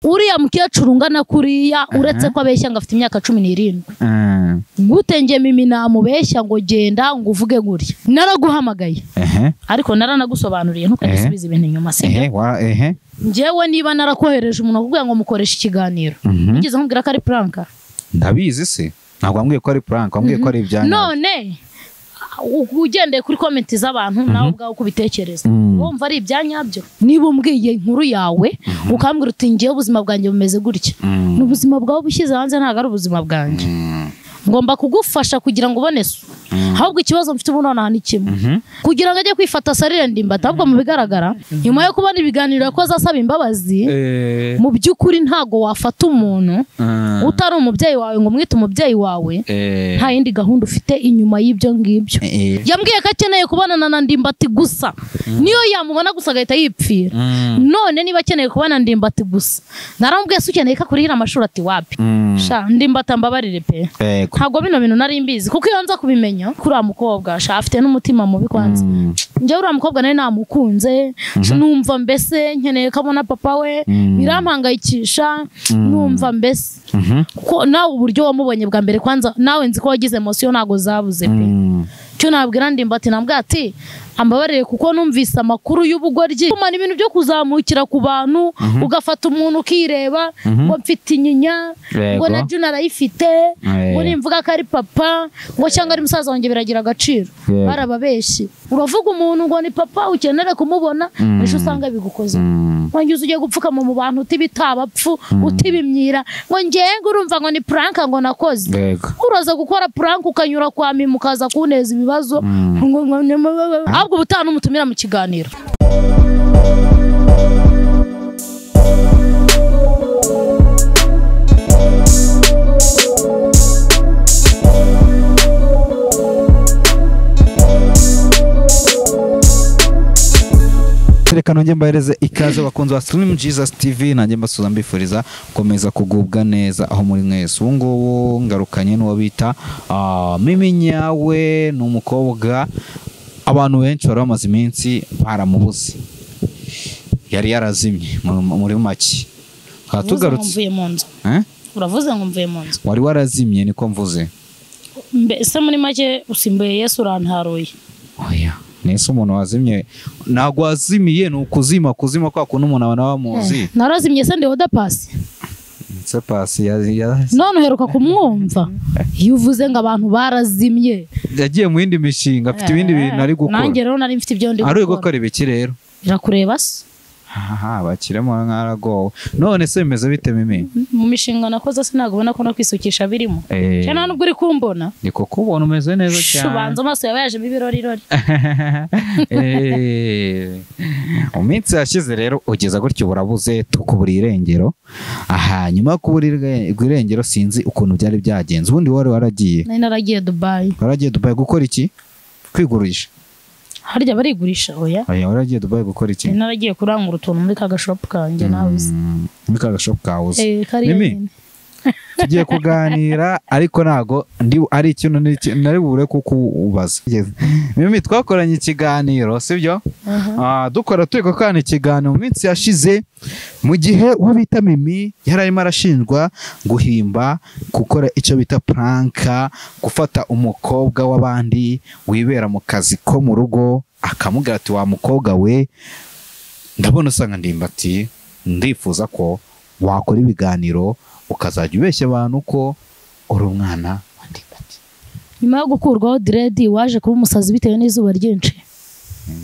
uriya mukecuru ungana kuriya uretse ko abeshya ngo afite imyaka cumi n'irindwi Mm. gute nge mimi namubeshya ngo genda ngo uvuge gutya naraguhamagaye Ehe. ariko naranagusobanuriye ntukagisubize ibintu inyuma si Ehe, wa- ehe. njyewe niba narakohereje umuntu akubwira ngo mukoreshe ikiganiro Mhm. nigeze nkubwira ko ari puranka ndabizi se ntabwo wambwiye ko ari prank wambwiye ko ari ibyanyu none u- ugendeye kuri komenti z'abantu nawe ubwawe uko ubitekereza Mm. wumva ari ibyanyabyo niba umbwiye inkuru yawe ukambwira uti ngewe ubuzima bwanjye bumeze gutya Mm. ni ubuzima bwawe ubushyize hanze ntabwo ari ubuzima bwanjye Mm. ngomba kugufasha kugira ngo ubone so ahubwo ikibazo mfite ubu nonaha ni kimwe Mhm. kugira ngo ajye kwifata asarire ndimbata ahubwo mu bigaragara nyuma yo kubona ibiganiro yakoze asaba imbabazi Eh, mu by'ukuri ntago wafata umuntu mm. utari umubyeyi wawe ngo umwite umubyeyi wawe Eh, nta yindi gahunda ufite inyuma y'ibyo ngibyo eh. yambwiye ko akeneye kubonana na ndimbati gusa niyo yamubona gusa agahita yipfira Mm. none niba akeneye kubona ndimbati gusa naramubwiye se ukeneye ko akurihira amashuri ati wapi Mm. sha ndimbata mbabarire pe Yego. ntabwo bino bintu nari mbizi kuko iyo nza kubimenya kuri uriya mukobwa sha afite n'umutima mubi kwanza Mm. njyewe uriya mukobwa nawe namukunze numva mbese nkeneye ko abona papa we Mhm. birampangayikisha numva mbese Mhm. ko nawe uburyo wamubonye bwa mbere kwanza nawe nzi ko wagize emosiyo ntabwo zabuze pe Mm. icyo nabwira ndimbati nabwira ati ambabarire kuko numvise amakuru y'ubugoryi kumana ibintu byo kuzamukira ku bantu ugafata umuntu ukireba ngo mfite inyinya Yego. ngo na juna arayifite Eh. ngo nimvuga ko ari papa ngo cyangwa ari musaza wanjye biragira agaciro Yego. barababeshi uravuga umuntu ngo ni papa ukenere kumubona ejo usanga bigukoze Mm. wangiza ugiye gupfukama mu bantu utibitabapfu utibimyira ngo ngenga urumva ngo ni puranka ngo nakoze Yego. uraza gukora puranka ukanyura kwa mimi ukaza kuneza ibibazo Mm. ngo ngo- ngo- ngo- ahubwo ubutaha n'umutumira mu kiganiro reka nongere mbahereze ikaze abakunzi ba sirimu jesus tv nanjye mbasuza mbifuriza gukomeza kugubwa neza aho muri mwese ubu ngubu ngarukanye n'uwo bita ah, mimi nyawe ni umukobwa abantu benshi bari bamaze iminsi baramubuze yari yarazimye mu- muri make tukaba uravuze ngo tugarutse mvuye mu nzu Eh? uravuze ngo mvuye mu nzu wari warazimye niko mvuze mbese muri make usimbuye yesu urantaruye oya nese umuntu wazimye ntabwo wazimiye ni ukuzima kuzima kwa kuntu umuntu abana bamuzi narazimye se ndeho dapasi ndetse pasi ya- ya- none uheruka kumwumva iyo uvuze ngo abantu barazimye yagiye mu yindi mishinga afite ibindi bintu nanjye ari gukora rero nari mfite ibyo ndi ari gukora ibiki rero birakureba se aha bakiremo nk'aragowe none se bimeze bite mimi mu mishinga nakoze se ntabwo ubona ko no kwisukisha birimo Eh. cyane nubwo uri kumbona ni kuko ubona umeze neza cyane ubanza amaso yawe yajemo ibirorirori Eh, mu minsi yashize rero ugeza gutyo burabuze tukubura irengero aha nyuma yo kubura irenge- irengero sinzi ukuntu byari byagenze ubundi wari waragiye nari naragiye dubayi waragiye dubayi gukora iki kwigurisha harya barigurisha oya Oya, waragiye dubayi gukora iki nari naragiye kurangura utuntu muri ka gashopu kanjye nawe uzi Mm, muri ka gashopu kawe uzi Eh, kariya Mimi, nyine. tugiye kuganira ariko ntago ndi ari ikintu niki- nari bubure kukubaza mimi twakoranye ikiganiro sibyo Aha. Ah, dukora turi gukorana ikiganiro mu minsi yashize mu gihe uwo bita mimi yari arimo arashinjwa guhimba gukora icyo bita puranka gufata umukobwa w'abandi wibera mu kazi ko mu rugo akamubwira ati wa mukobwa we ndabona usanga ndimbati ndifuza ko wakora ibiganiro ukazajya ubeshya abantu ko uri umwana wa ndimbati nyuma yo gukurwaho diredi waje kuba umusazi bitewe n'izuba ryinshi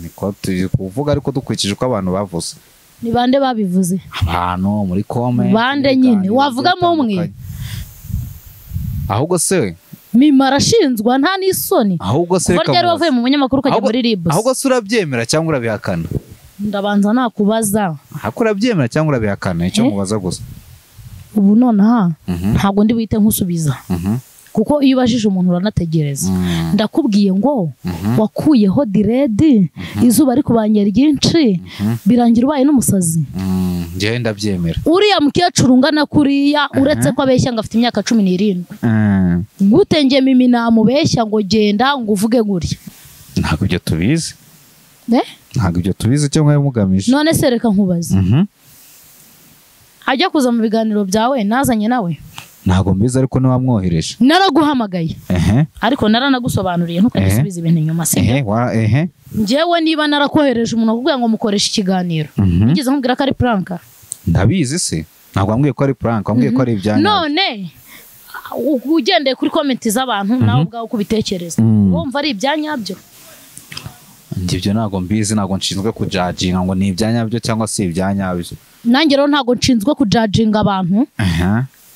niko turi kuvuga ariko dukurikije uko abantu bavuze ni bande babivuze abantu muri kome Bande ibiganiro nyine, wavugamo umwe? bitandukanye. ahubwo se we, mima arashinjwa nta n'isoni ahubwo se kuva reka ryari mubaze. wavuye mu bunyamakuru ukajya Ahubwo- muri ribusi ahubwo se urabyemera cyangwa urabihakana ndabanza nakubaza ahubwo urabyemera cyangwa urabihakana icyo Eh? mubaza gusa ubu nonaha Mhm, ntabwo ndi buhite nkusubiza mhm, kuko iyo ubajije umuntu uranategereza mhm, ndakubwiye ngo mhm, wakuyeho diredi izuba rikubanye ryinshi Mhm. birangira ubaye n'umusazi mhm. njyewe ndabyemera uriya mukecuru ungana kuriya uretse ko abeshya ngo afite imyaka cumi n'irindwi Mm, gute nge mimi namubeshya ngo genda ngo uvuge gutya ntabwo ibyo tubizi Eh? ntabwo ibyo tubizi icyo mwari mugamije none se reka nkubaze Mhm, ajya kuza mu biganiro byawe nazanye nawe ntabwo mbizi ariko ntiwamwohereje naraguhamagaye ehe ariko naranagusobanuriye ntukagisubize ibintu inyuma si ehe wa ehe njyewe niba narakohereje umuntu akubwira ngo mukoreshe ikiganiro Mhm. wigeze nkubwira ko ari puranka ndabizi se ntabwo wambwiye ko ari puranka wambwiye ko ari ibyanyu none u- ugendeye kuri komenti z'abantu nawe ubwawe uko ubitekereza Mm. wumva ari ibyanyabyo Njye ibyo ntabwo mbizi ntabwo nshinzwe kujaginga ngo ni ibyanyabyo cyangwa si ibyanyabyo nanjye rero ntabwo nshinzwe kujajinga abantu ehe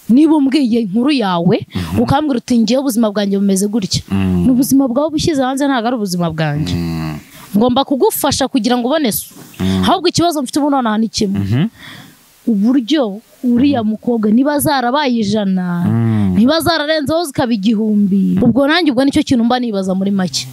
niba umbwiye inkuru yawe ukambwira uti njyewe ubuzima bwanjye bumeze gutya Mm. ni ubuzima bwawe ubushyize hanze ntabwo ari ubuzima bwanjye Mm. ngomba kugufasha kugira ngo ubone so ahubwo ikibazo mfite ubu nonaha ni kimwe Mhm. uburyo uriya mukobwa niba zarabaye ijana Mm. niba zararenzeho zikaba igihumbi ubwo nanjye ubwo nicyo kintu mba nibaza muri make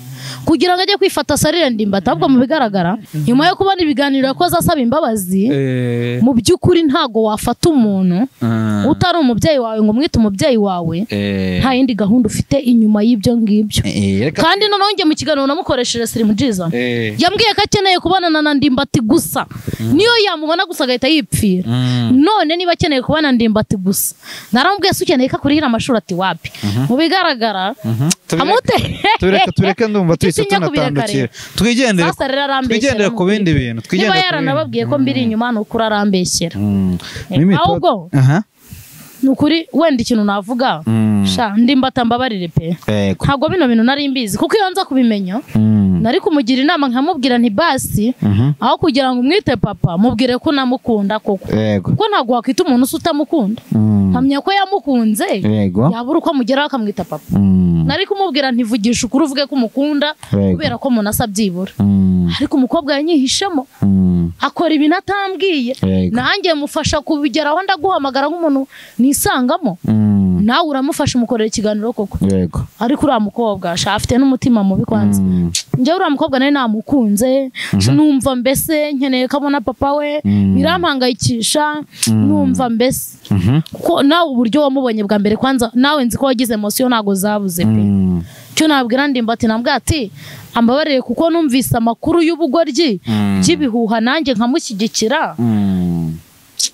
kugira ngo ajye kwifata asarire ndimbata ahubwo mu bigaragara nyuma yo kubona ibiganiro yakoze asaba imbabazi Eh, mu by'ukuri ntago wafata umuntu mm. utari umubyeyi wawe ngo umwite umubyeyi wawe Eh, nta yindi gahunda ufite inyuma y'ibyo ngibyo eh, reka- kandi noneho njye mu kiganiro namukoresheje sirimujiza Eh, yambwiye ko akeneye kubonana na ndimbati gusa niyo yamubona gusa agahita yipfira mm. none niba akeneye kubona ndimbati gusa naramubwiye se ukeneye ko akurihira amashuri ati wapi mu bigaragara Mhm. Tubireke- amute tubireke tubireke ndumva tuhise Nshuti nyakubiri ya tunatandukira Sasa twigendere rero arambeshyera twigendere ku bindi mukuri. bintu niba twigendere ku bindi. yaranababwiye ko mbiri inyuma ni ukuri arambeshyera Mm. Eh, Mimi ahubwo- Toto- Aha. ni ukuri wenda ikintu navuga Mm. sha ndimbata mbabarire pe Yego. ntabwo bino bintu nari mbizi kuko iyo nza kubimenya Mm. nari kumugira inama nkamubwira nti basi Mhm. aho kugira ngo umwite papa mubwire ko namukunda koko Yego. kuko ntabwo wakwita umuntu se utamukunda Mm. nkamenya ko yamukunze Yego. yabura uko amugeraho akamwita papa Mm. nari kumubwira ntivugisha ukuri uvuge ko umukunda Yego. kubera ko umuntu asa byibura Mm. ariko umukobwa yanyihishemo Mm. akora ibintu atambwiye Yego. nanjye mufasha kubigeraho ndaguhamagara nk'umuntu nisangamo Mm. nawe uramufasha umukorera ikiganiro koko Yego. ariko uriya mukobwa sha afite n'umutima mubi kwanza Mm. njyewe uriya mukobwa nawe namukunze numva mbese nkeneye ko abona papa we Mm. birampangayikisha numva mbese Mhm. kuko nawe uburyo wamubonye bwa mbere kwanza nawe nzi ko wagize emosiyo ntabwo zabuze pe Mm. icyo nabwira ndimbati nabwira ati ambabarire kuko numvise amakuru y'ubugoryi Mm. by'ibihuha nanjye nkamushyigikira Mm.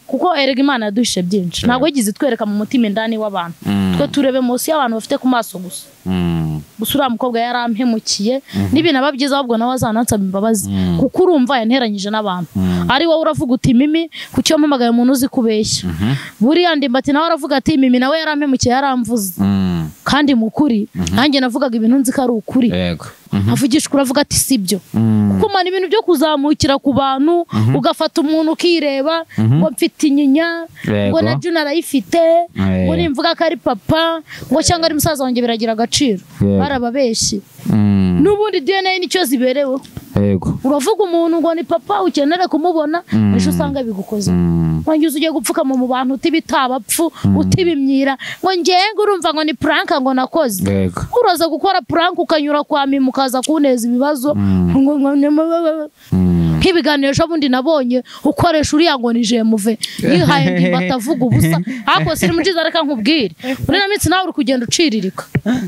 kuko erega imana yaduhishe byinshi ntabwo yagize itwereka mu mutima indani w'abantu Mm. twe tureba emosiyo abantu bafite ku maso gusa Mm. gusa uriya mukobwa yarampemukiye n'ibintu aba byiza ahubwo nawe azanansaba imbabazi Mhm. kuko urumva yanteranyije n'abantu Mhm. ari wowe uravuga uti mimi kuki wampamagaye umuntu uzi kubeshya Mhm. buriya ndimbati nawe aravuga ati mimi nawe yarampemukiye yaramvuze Mm. kandi mu kuri nanjye navugaga ibintu nzi ko ari ukuri Yego. Mhm. avugishwa uravuga ati sibyo Mm. kuko man ibintu byo kuzamukira ku bantu ugafata umuntu ukireba ngo mfite inyinya Yego. ngo na juna arayifite ngo nimvuga ko ari papa ngo cyangwa ari musaza wanjye biragira agaciro Yego. barababeshyi Mm. n'ubundi dna nicyo zibereweho Yego. uravuga umuntu ngo ni papa ukenera kumubona ejo usanga bigukoze Mm. wangiza ugiye gupfukama mu bantu utibitabapfu utibimyira ngo ngenga urumva ngo ni puranka ngo nakoze Yego. uraza gukora puranka ukanyura kwa mimi ukaza kuneza ibibazo Mm. ngo- ngo- ngo- Mm. nk'ibiganiro ejo bundi nabonye ukoresha uriya ngo ni jemuve yihaye ndimba atavuga ubusa ariko siri mujiza reka nkubwire muri ino minsi nawe uri kugenda uciririka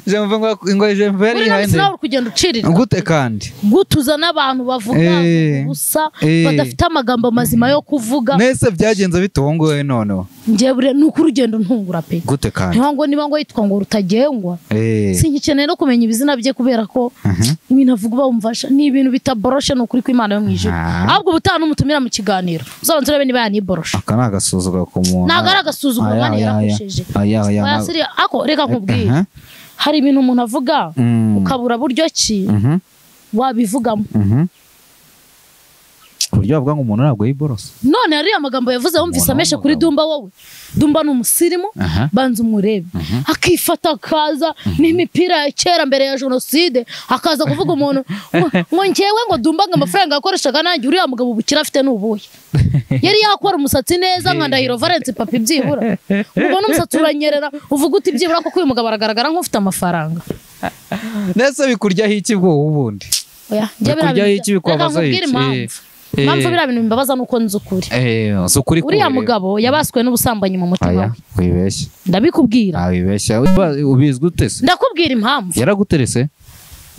Jemuve ngo ngo Jemuve yari muri ino yihaye minsi nde? nawe uri kugenda uciririka Gute kandi? gutuza n'abantu bavuga Eh. gusa Eh. badafite amagambo mazima yo kuvuga Nese byagenze bite uwo nguwo noneho? njyewe ni uko urugendo ntungura pe Gute kandi? niho ngo niba ngo yitwa ngo rutagengwa Eh. singikeneye no kumenya ibizina bye kubera ko ibintu avuga bamufasha ni ibintu bitaboroshe ni ukuri kw'imana yo mu ijuru Ah. ahubwo ubutaha n'umutumira mu kiganiro uzabanza urebe niba yaniborosha Aka ni agasuzuguro ku muntu. ntabwo ari agasuzuguro Aya, mani aya, aya. yarakoresheje Aya, aya, Oya, ntabwo- siriya- ako reka nkubwire Aha. hari ibintu umuntu avuga Mm. ukabura buryo ki Mhm. wabivugamo Mhm. Ku buryo bavuga ngo umuntu ntabwo yiborosa. none hariya amagambo yavuze wumvise Umuntu ameshe kuri w'umugabo. dumba wowe dumba ni umusirimu Aha. banza umurebe akifata akaza n'imipira ya kera mbere ya jenoside akaza kuvuga umuntu ngo- ngo ngewe ngo dumba ngo amafaranga yakoreshaga nanjye uriya mugabo ubukire afite ni ubuhe yari yakora umusatsi neza nka ndahiro valence papa ibyibura ubona umusatsi uranyerera uvuga uti byibura kuko uyu mugabo aragaragara nk'ufite amafaranga Nese bikuryaho iki bwo ubundi? oya njye biriya Bikuryaho iki bintu bya- reka bikubabaza nkubwire iki? impamvu Eh. impamvu biriya bintu bimbabaza ni uko nzi ukuri Eh, si ukuri kure. uriya mugabo yabaswe n'ubusambanyi mu mutima Aya, we wibeshya. ndabikubwira Ah, wibeshya. Uba- Ubizwi ute se? ndakubwira impamvu Yaraguterese?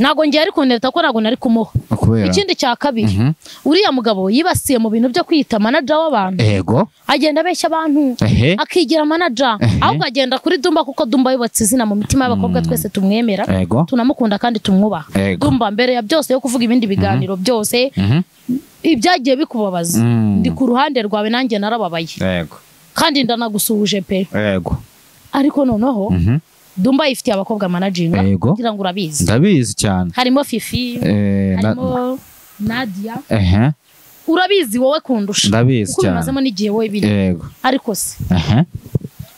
ntabwo ngiye ari kuntereta ko ntabwo nari kumuha kubera ikindi cya kabiri Mhm. uriya mugabo yibasiye mu bintu byo kwiyita manaja w'abantu ego agenda abeshya abantu ehe akigira manaja Ehe. ahubwo agenda kuri dumba kuko dumba yubatse izina mu mitima y'abakobwa twese tumwemera ego tunamukunda kandi tumwubaha Yego. dumba mbere ya byose yo kuvuga ibindi biganiro byose Mhm. ibyagiye bikubabaza Mm. ndi ku ruhande rwawe nanjye narababaye ego kandi ndanagusuhuje pe ego ariko noneho Mhm. dumba yifitiye abakobwa manajinga Yego. kugira ngo urabizi ndabizi cyane harimo fifi Eh, na- harimo nadia ehe urabizi wowe kundusha ndabizi kuko bimazemo cyane n'igihe wowe biri yego ariko se ehe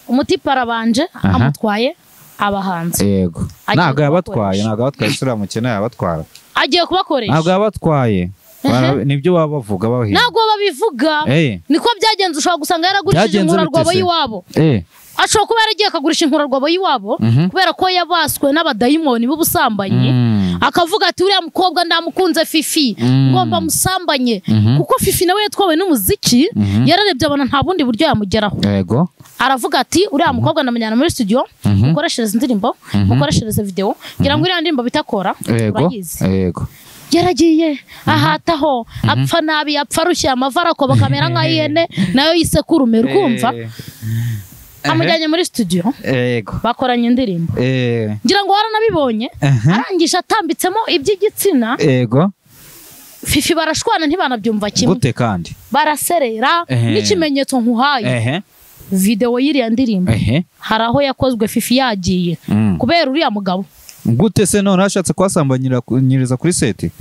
umutipe arabanje Aha. amutwaye abahanzi yego Agiye ntabwo yabatwaye kubakoresha. ntabwo yabatwaye isura mukene yabatwara agiye ntabwo kubakoresha yabatwaye Ehe. Bara- nibyo baba bavuga bahiye ntabwo babivuga Eh. niko byagenze ushobora gusanga yaragurishije Byagenze inkura bite rwabo se? y'iwabo eh ashobora kuba yaragiye akagurisha inkura rwabo y'iwabo Mhm. kubera ko yabaswe n'abadayimoni b'ubusambanyi Mm. akavuga ati uriya mukobwa ndamukunze fifi Mm. ngomba musambanye Mhm. kuko fifi nawe yatwawe n'umuziki Mhm. yararebye abona nta bundi buryo yamugeraho yego aravuga ati uriya mukobwa ndamujyana muri studio Mhm. mukoreshereze indirimbo mukoreshereze videwo ngira ngo uriya ndirimbo bitakora yego urayizi yego yaragiye ahataho apfa nabi apfa arushye amavi arakoba kamera nk'ay'ihene nayo yisekurume urwumva Eh. amujyanye muri studio yego bakoranye indirimbo Eh. ngira ngo waranabibonye Aha. arangije atambitsemo iby'igitsina yego fifi barashwana ntibanabyumva kimwe gute kandi baraserera Ehe. n'ikimenyetso nkuhaye ehe videwo y'iriya ndirimbo ehe hari aho yakozwe fifi yagiye Mm. kubera uriya mugabo gute se none ashatse kuhasambanyira nyiriza kuri seti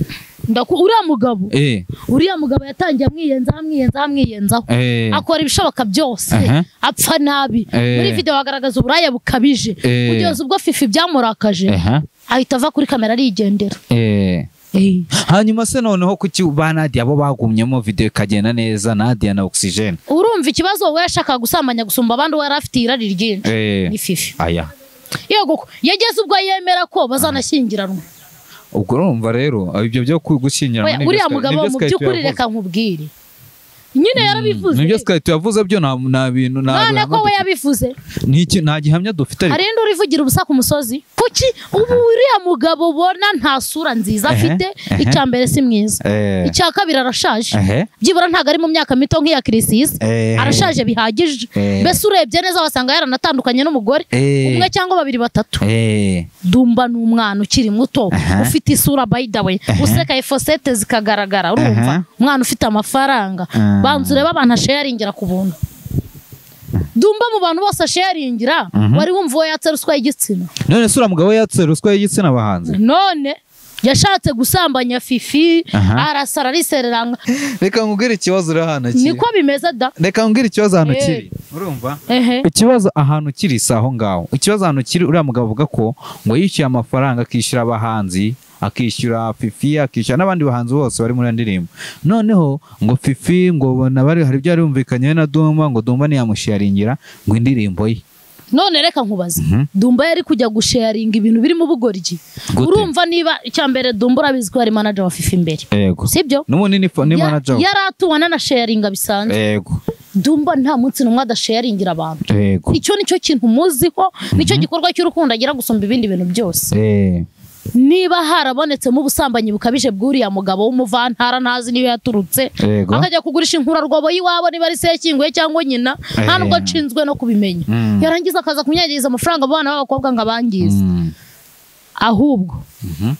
Ndaku- uriya mugabo eh uriya mugabo yatangiye amwiyenzaho amwiyenzaho amwiyenzaho eh akora ibishoboka byose Aha. apfa nabi Eh. muri videwo agaragaza uburaya bukabije Eh. kugeza ubwo fifi byamurakaje Aha. ahita ava kuri kamera arigendera eh Eh. hanyuma se noneho kuki ba Nadia bo bagumyemo video ikagenda neza Nadia na oxygen urumva ikibazo we yashakaga gusambanya gusumba abandi we yari afite irari ryinshi eh ni fifi aya yego ko yageze ubwo yemera ko bazanashyingiranwa ubwo urumva rero ibyo byo gushyingira Oya, uriya mugabo mu by'ukuri reka nkubwire nyine yarabivuze nibyo twari tuyavuze byo nta nta bintu nta none ko we bihamya yabivuze dufite. Ni iki- nta gihamya dufite ariko hari indi urivugira ubusa ku musozi kuki ubu uriya mugabo ubona nta sura nziza Ehe, afite ehe. icya mbere si mwiza eh icya kabiri arashaje ehe byibura ntabwo ari mu myaka mito nk'iya kirisisi Eh. arashaje bihagije Eh. mbese urebye neza wasanga yaranatandukanye n'umugore Eh. umwe cyangwa babiri batatu eh dumba ni umwana ukiri muto Aha. ufite isura by the way useka efosete zikagaragara urumva Aha. umwana ufite amafaranga Ah. banza urebe abantu asharingira ku buntu dumba mu bantu bose asharingira wari wumva uwo yatse ruswa y'igitsina none se uriya mugabo yatse ruswa y'igitsina bahanzi none yashatse gusambanya fifi Aha. arasara arisereranga reka nkubwire ikibazo uri hano kiri niko bimeze da reka nkubwire ikibazo hano Eh. kiri urumva ehe ikibazo ahantu kiri si aho ngaho ikibazo ahantu kiri uriya mugabo avuga ko ngo yishyuye amafaranga akishyura abahanzi akishyura fifi akishyura n'abandi bahanzi bose bari muri iyo ndirimbo noneho ngo fifi ngo ubona bari hari ibyo yarumvikanyeho na dumba ngo dumba ntiyamusharingira ngo indirimbo ye none reka nkubaze Mhm. dumba yari kujya gusharinga ibintu birimo ubugoryi Gute? urumva niba icya mbere dumba urabizi ko yari manager wa fifi mbere yego sibyo n'ubundi ni fo- ni manager we. yari atuwana na sharinga bisanzwe yego dumba nta munsi n'umwe adasharingira abantu yego icyo nicyo kintu muziho nicyo gikorwa cy'urukundo agira gusumba ibindi bintu byose Eh, niba harabonetsemo ubusambanyi bukabije bw'uriya mugabo w'umuvantara ntazi niyo yaturutse yego akajya kugurisha inkura rwobo y'iwabo niba ari sekinguye cyangwa nyina nta Eh. nubwo nshinzwe no kubimenya Mm. yarangiza akaza kunyagiriza amafaranga abana b'abakobwa ngo abangize Mm. ahubwo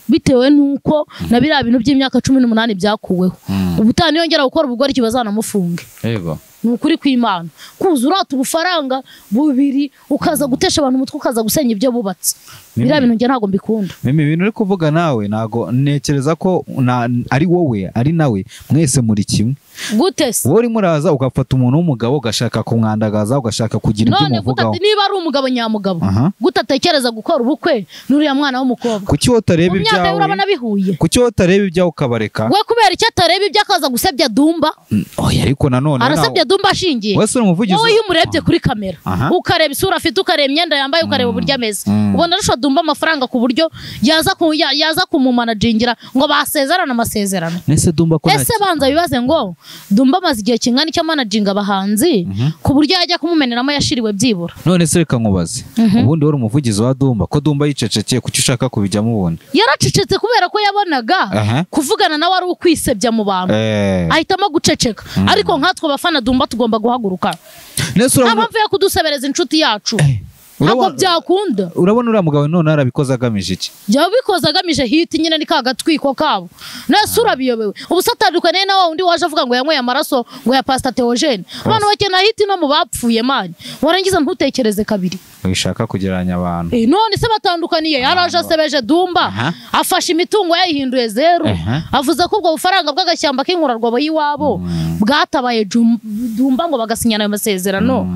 bitewe n'uko na biriya bintu by'imyaka cumi n'umunani byakuweho Mm. ubutaha niyongera gukora ubugoryi bazanamufunge yego ni ukuri kw'imana kuza urata ubufaranga bubiri ukaza gutesha abantu umutwe ukaza gusenya ibyo bubatse biriya bintu njye ntabwo mbikunda Mimi ibintu uri kuvuga nawe ntago ntekereza ko na- ari wowe ari nawe mwese muri kimwe gute se wowe urimo uraza ugafata umuntu w'umugabo ugashaka kumwandagaza ugashaka kugira ibyo none gute umuvugaho ati niba ari umugabo nyamugabo Aha. gute atekereza gukora ubukwe n'uriya mwana w'umukobwa kuki wowe utareba mu myaka ye urabona ibyawe bihuye kuki wowe utareba ibyawe ukabareka we kubera icyo atareba ibyo akaza gusebya dumba Mm, oya, ariko nanone arasebya dumba ashingiye wese uri umuvugizi wowe iyo umurebye kuri kamera Aha. ukareba isura afite ukareba imyenda yambaye ukareba uburyo ameze Mm. ubona arusha dumba amafaranga ku buryo yaza ku- ya- yaza kumumanajingira ngo basezerane amasezerano nese dumba ko nta- ese banza bibaze ngo dumba amaze igihe kingana icyo manajinga abahanzi ku buryo yajya kumumeneramo yashiriwe byibura none se reka nkubaze ubundi wari umuvugizi wa dumba ko dumba yicecekeye kuki ushaka kubijyamo ubundi yaracecetse kubera ko yabonaga Aha. kuvugana nawe ari ukwisebya mu bantu Eh, ahitamo guceceka ariko nkatwe abafana dumba tugomba guhaguruka nta nese urabona mpamvu yo kudusebereza inshuti yacu Eh, ntabwo urabona- byakunda urabona uriya mugabo none yarabikoze agamije iki byaba bikoze agamije hiti nyine ni ka gatwiko kabo nese urabiyobewe ubu se atandukaniye na wa undi waje avuga ngo yanyweye amaraso ngo ya pasita teogene abantu bakena hiti no mu bapfuye mani warangiza ntutekereze kabiri wishaka kugereranya abantu Eh, none se batandukaniye yaraje asebeje dumba Aha. afashe imitungo yayihinduye zeru Aha. avuze ko ubwo bufaranga bw'agashyamba k'inkurarwabo y'iwabo bwatabaye Jum- dumba ngo bagasinyana ayo masezerano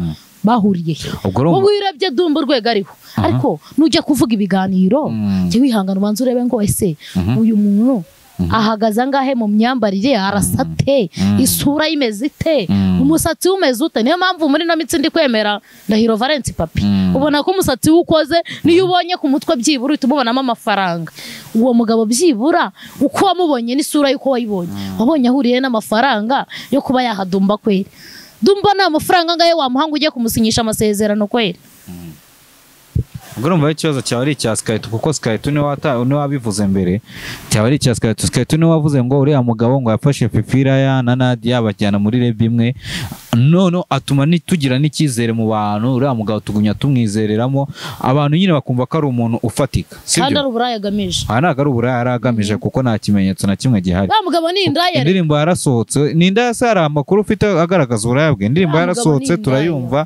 bahuriye Ubwo urumva- ubu urebye dumba urwego ariho ariko nujya kuvuga ibiganiro Mm. jya wihangana ubanza urebe ngo ese uyu muntu ahagaze angahe mu myambarire arasa ate isura ye imeze ite Mm. umusatsi we umeze ute niyo mpamvu muri ino mitsi ndi kwemera ndahiro valence papi Mm. ubona ko umusatsi we ukoze niyo ubonye ku mutwe byibura uhita umubonamo amafaranga uwo mugabo byibura uko wamubonye n'isura y'uko wayibonye wabonye ahuriye n'amafaranga yo kuba yahadumba kweri dumba nta mafaranga angahe wamuha ngo ujye kumusinyisha amasezerano kweri ubwo urumva ikibazo cyawe ari icya sikaritu kuko sikaritu niwe wata- niwe wabivuze mbere cyaba ari icya sikaritu sikaritu niwe wavuze ngo uriya mugabo ngo yafashe pipiraya na nadiya bajyana muri rebi imwe none atuma ni- tugira n'icyizere mu bantu uriya mugabo tugumya tumwizereramo abantu nyine bakumva ko ari umuntu ufatika kandi sibyo ari uburaya agamije aha ntabwo ari uburaya yari agamije kuko nta kimenyetso na kimwe gihari wa mugabo ni indaya rero. indirimbo yarasohotse ni indaya se hari amakuru ufite agaragaza uburaya bwe indirimbo Wa mugabo yarasohotse ni indaya. turayumva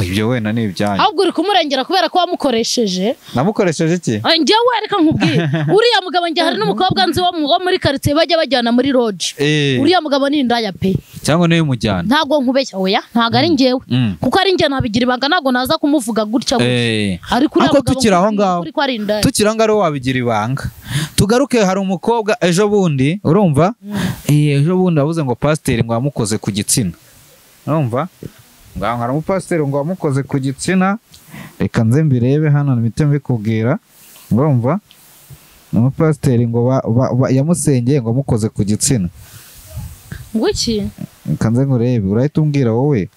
ibyo wenda ni ibyanyu ahubwo uri kumurengera kubera ko wamukoresheje namukoresheje iki Ah, njyewe reka nkubwire uriya mugabo njye hari n'umukobwa nzi wo mu- wo muri karitsiye bajya bajyana muri roji Eh. uriya mugabo ni indaya pe cyangwa niwe umujyana ntabwo nkubeshya oya ntabwo ari njyewe Mm. kuko ari njye nabigira ibanga ntabwo naza kumuvuga gutya gutya Eh, ariko uriya ariko mugabo tukiri aho ngaho kuri ko ari indaya tukiri aho ngaho ariwe wabigira ibanga tugaruke hari umukobwa ejo bundi urumva Eh, ejo bundi wabuze ngo pasiteri ngo wamukoze ku gitsina urumva ngo aho hari umupasiteri ngo wamukoze ku gitsina reka nze mbirebe hano mpite mbikubwira urumva umupasiteri ngo ba- ba- ba- yamusengeye ngo amukoze ku gitsina ngo iki reka nze nkurebe urahita umbwira wowe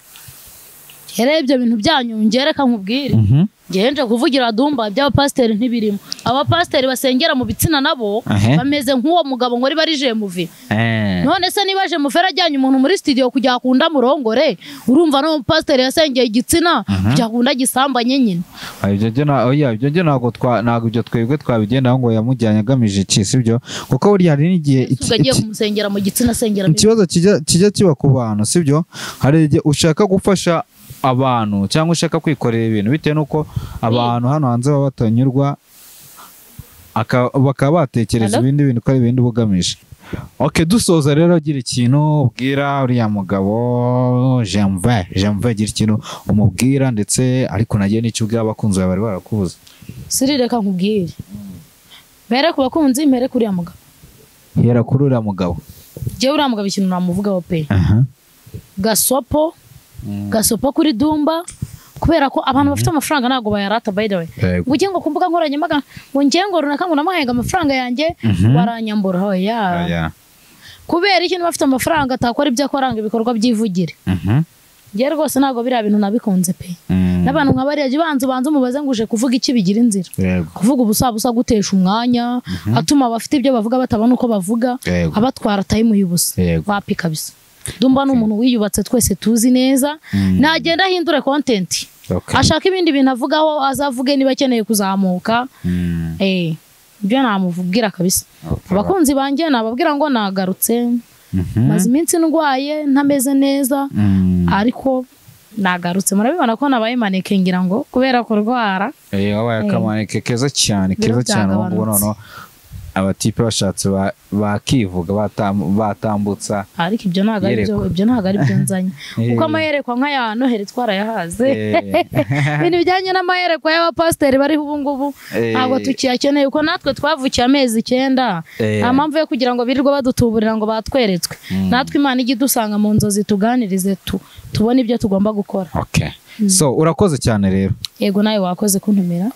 rero ibyo bintu byanyu ngereka nkubwire Mhm. ngewe nje kuvugira dumba iby'abapasiteri ntibirimo abapasiteri basengera mu bitsina nabo Aha. bameze nk'uwo mugabo ngo riba rije muvi Eh. none se niba aje mufera ajyanye umuntu muri studio kugira ngo murongore urumva no pasiteri yasengeye igitsina kugira ngo gisambanye nyine Ah, ibyo byo na- oya, ibyo byo ntabwo twa- ntabwo ibyo twebwe twabigendaho ngo yamujyanye agamije iki sibyo kuko burya hari n'igihe iki- Ese ugagiye iki- kumusengera mu gitsina asengera mu- ikibazo kijya kijya kiba ku bantu sibyo hari igihe ushaka gufasha abantu cyangwa ushaka kwikorera ibintu bitewe n'uko abantu hano hanze baba batanyurwa aka- bakaba batekereza Hello? ibindi bintu ko ari ibindi bugamije ok dusoza rero gira ikintu ubwira uriya mugabo jeanve jeanve gira ikintu umubwira ndetse ariko nagiye n'icyo ubwira abakunzi bawe bari barakubuze siri reka nkubwire mbere ku bakunzi mbere kuri uriya mugabo hera kuri uriya mugabo njyewe uriya mugabo ikintu namuvugaho pe aha gasopo gasopo kuri dumba kubera ko abantu bafite amafaranga ntabwo bayarata by the way Yego. ujye ngo ku mbuga nkoranyambaga ngo njye ngo runaka ngo namuhanga amafaranga yanjye waranyambura oya Aya. kubera ikintu bafite amafaranga atakora ibyo akoranga ibikorwa byivugire Mhm. njye rwose ntabwo biriya bintu nabikunze pe Mm. n'abantu nka bariya jya ubanza ubanza umubaze ngo uje kuvuga iki bigira inzira Yego. kuvuga ubusabusa gutesha umwanya atuma abafite ibyo bavuga batabona uko bavuga Yego. abatwara atayimuye ubusa Yego. wapi kabisa dumba ni umuntu wiyubatse twese tuzi neza Mm. nagenda ahindure kontenti Okay. ashaka ibindi bintu avugaho azavuge niba akeneye kuzamuka Mm. eh, ibyo namubwira kabisa Okay. abakunzi banjye nababwira ngo nagarutse Mhm. maze iminsi ndwaye ntameze neza Mm. ariko nagarutse murabibona ko nabaye maneke ngira ngo kubera kurwara Eh, wabaye akamaneke keza cyane Biro keza cyane ubu ngubu byagabanutse. noneho abatipe bashatse ba- bakivuga batam- batambutsa ariko ibyo ntabwo ari byo Iyerekwa. ibyo ntabwo ari byo nzanye kuko amayerekwa nk'aya noheri twarayahaze ibintu bijyanye n'amayerekwa y'abapasiteri bariho ubu ngubu Eh. ntabwo tukiyakeneye kuko natwe twavukiye amezi icyenda Eh. nta mpamvu yo kugira ngo birirwa badutuburira ngo batweretswe natwe imana ijya idusanga mu nzozi tuganirize tu tubone ibyo tugomba gukora okay so urakoze cyane rero yego nawe wakoze kuntumira